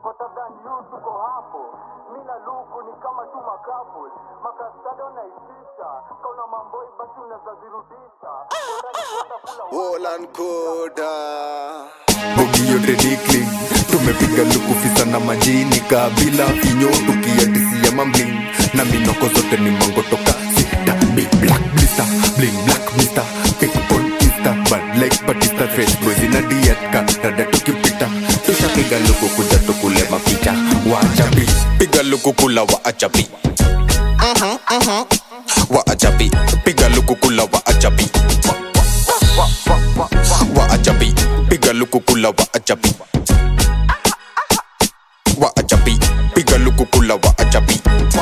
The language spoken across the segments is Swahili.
hotter than you tuko hapo mi na luku ni kama tu makapul makastada unaitisha kauna mamboi basi unaweza zirudisha Wolan Koda. bogi yote dikling tumepiga lukufisa na majini kabila vinyo tukiatisia mambling na minoko zote ni mango toka sita big black blister bling black mister pick on insta bad like batista fresh boys in a diet ka dada tukipita tushapiga luku kuja tukule mapicha wachapi piga luku kula wa achapi wa achapi piga luku kula wa achapi wa achapi piga luku kula wa achapi wa achapi piga luku kula wa achapi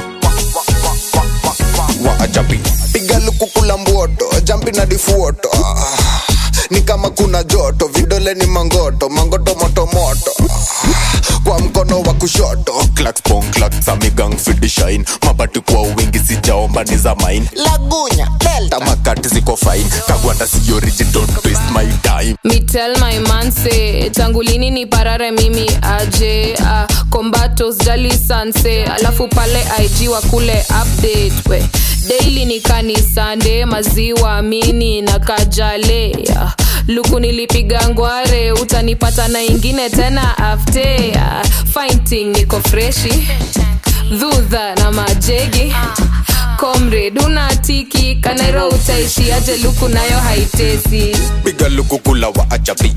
wa achapi piga luku kula mboto jampi na difuoto Ah, ni kama kuna joto vidole ni mangoto mangoto moto moto Ah, kwa mkono wa kushoto clacks pong clacks amigang fidi shine mabati kwa wingi sijaomba ni za mine lagunya delta tamakati ziko fine kagwanda si origin don't waste my time Me tell my man say tangu lini ni parare mimi aje uh, kombatos jali sanse alafu pale ig wa kule update we daily ni kanisande maziwa mini na kajale uh, luku nilipiga ngware utanipata na ingine tena afte uh, fighting niko freshi dhudha na majegi comrade unatiki kanairo utaishi aje luku nayo haitesi piga luku kula wa achapi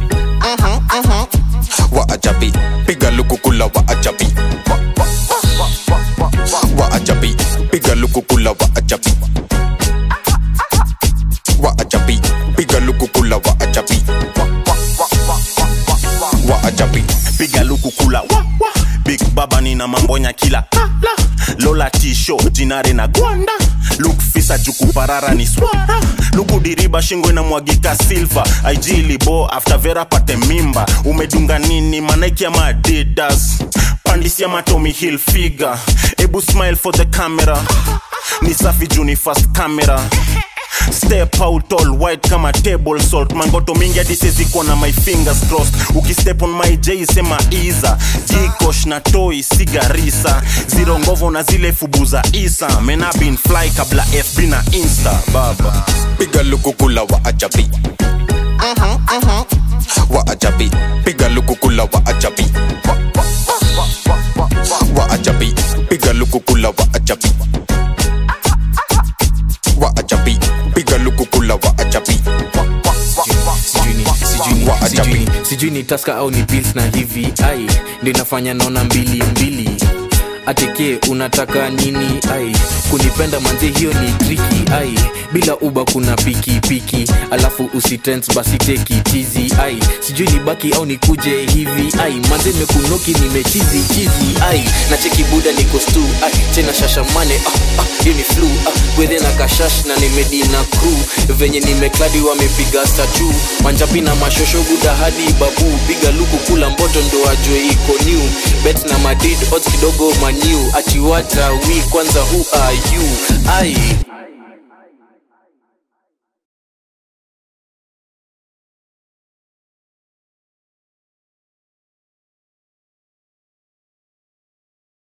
wa achapi piga luku kula wa achapi wa achapi piga luku kula wa achapi wa achapi piga luku kula wa achapi wa achapi piga luku kula wa, wa. big baba nina mambonya kila la, la. lola tisho jinare na gwanda luk fisa jukuparara ni swara luku diriba shingo inamwagika silva aijilibo after vera pate mimba umedunga nini manaiki ama adidas pandisia matomi hill figa ebu smile for the camera ni safi juni fast camera step out all white kama table salt mangoto mingi hadi siwezi kuwa na my fingers crossed ukistep on my j sema iza jikosh na toi sigarisa ziro ngovo na zile fubu za isa mena bin fly kabla fb na insta baba piga luku kula wa achapi wa achapi piga luku kula wa achapi wa achapi piga luku kula wa achapi wa achapi piga luku kula wa achapi sijui ni- sijui ni- Wa ajabi. sijui ni- sijui ni taska au ni pils na hivi ai ndio inafanya naona mbili mbili ateke unataka nini ai kunipenda manze hiyo ni triki ai bila uba kuna piki piki alafu usitens basi teki tizi ai sijui ni baki au nikuje hivi ai manze mekunoki nimechizi chizi ai na cheki buda niko stu ai tena shashamane ah, ah, hiyo ni flu ah, gwedhe na kashash na nimedi na crew venye nimekladi wamepiga statu manjapi na mashosho buda hadi babu piga luku kula mboto ndo ajwe iko new bet na madrid odds kidogo maniu atiwata wi kwanza who are you ai